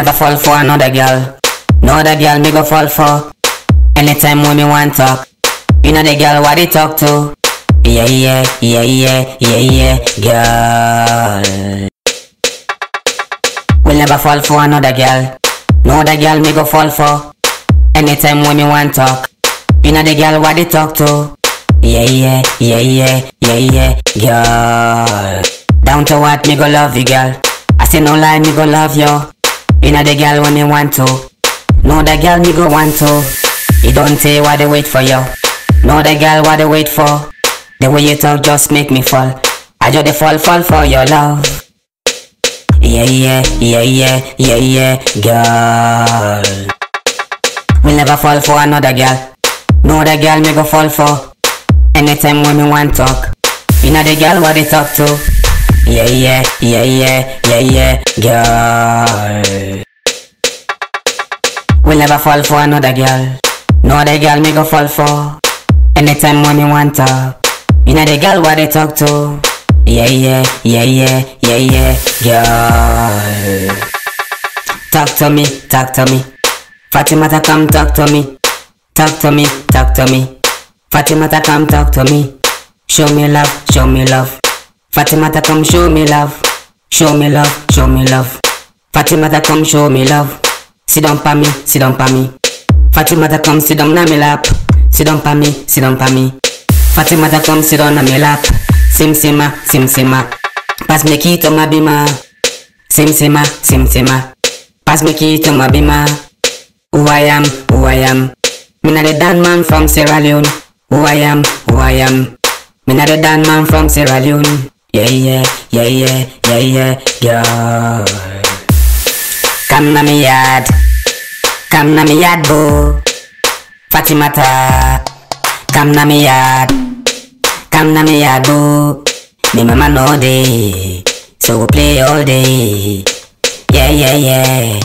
never fall for another girl. No other girl me go fall for. Anytime when me want talk, you know the girl what they talk to. Yeah yeah yeah yeah yeah yeah girl. Will never fall for another girl. No other girl me go fall for. Anytime when me want talk, you know the girl what they talk to. Yeah yeah yeah yeah yeah yeah girl. Down to what me go love you girl. I say no lie me go love you. You know the girl when me want to. No the girl me go want to. You don't say what they wait for you. No the girl what they wait for. The way you talk just make me fall. I just dey fall fall for your love. Yeah yeah yeah yeah yeah yeah girl. Will never fall for another girl. No other girl me go fall for. Anytime when me want talk, you know the girl what they talk to. Yeah yeah yeah yeah yeah yeah girl. Will never fall for another girl. No other girl me go fall for. Anytime when me want talk, you know the girl what they talk to. Yeah yeah yeah yeah yeah yeah girl. Talk to me, talk to me. Fatimata come talk to me. Talk to me, talk to me. Fatimata come talk to me. Show me love, show me love. Fatimata come show me love. Show me love, show me love. Fatimata come show me love. Sit down pa me, sit down pa me. Fatimata come sit down na me lap. Sit down pa me, sit down pa me. Fatimata come sit down na me lap. Sim sima, sim sima. Pass me key to my bima. Sim sima, sim sima. Pass me key to my bima. Who I am, who I am. Me not the Dan man from Sierra Leone. Who I am, who I am. Me not the Dan man from Sierra Leone. Yeah, yeah, yeah, yeah, yeah, yeah, girl. Come na me yard, come na me yard, boo. Fatimata, come na me yard, come na me yard, boo. Me mama know day, so we play all day. Yeah, yeah, yeah.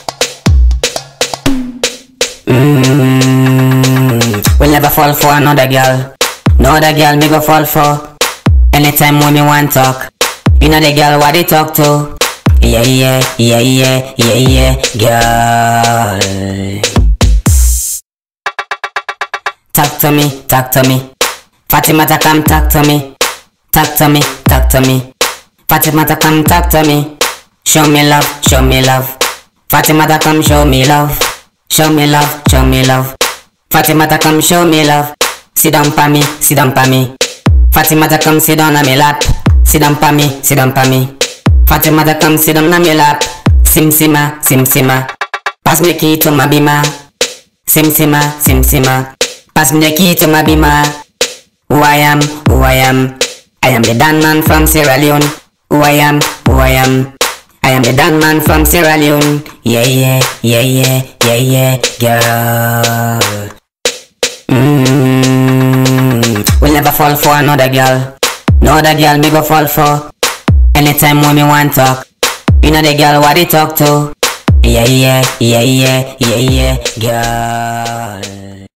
Mm, will never fall for another girl. No other girl me go fall for. Anytime when me want talk, you know the girl what they talk to. Yeah yeah yeah yeah yeah yeah girl. Talk to me, talk to me. Fatimata come talk to me. Talk to me, talk to me. Fatimata come talk to me. Show me love, show me love. Fatimata come show me love. Show me love, show me love. Fatimata come show me love. Sit down pa me, sit down pa me. Fatimata come sit down on me lap. Sit down pa me, sit down pa me. Fatimata come sit down on me lap. Sim sima, sim sima. Pass me the key to my bima. Sim sima, sim sima. Pass me the key to my bima. Who I am, who I am. I am the Dan man from Sierra Leone. Who I am, who I am. I am the Dan man from Sierra Leone. Yeah, yeah, yeah, yeah, yeah, yeah, girl. Mm, will never fall for another girl. No other girl me go fall for. Anytime when me want talk, you know the girl what they talk to. Yeah, yeah, yeah, yeah, yeah, yeah, girl.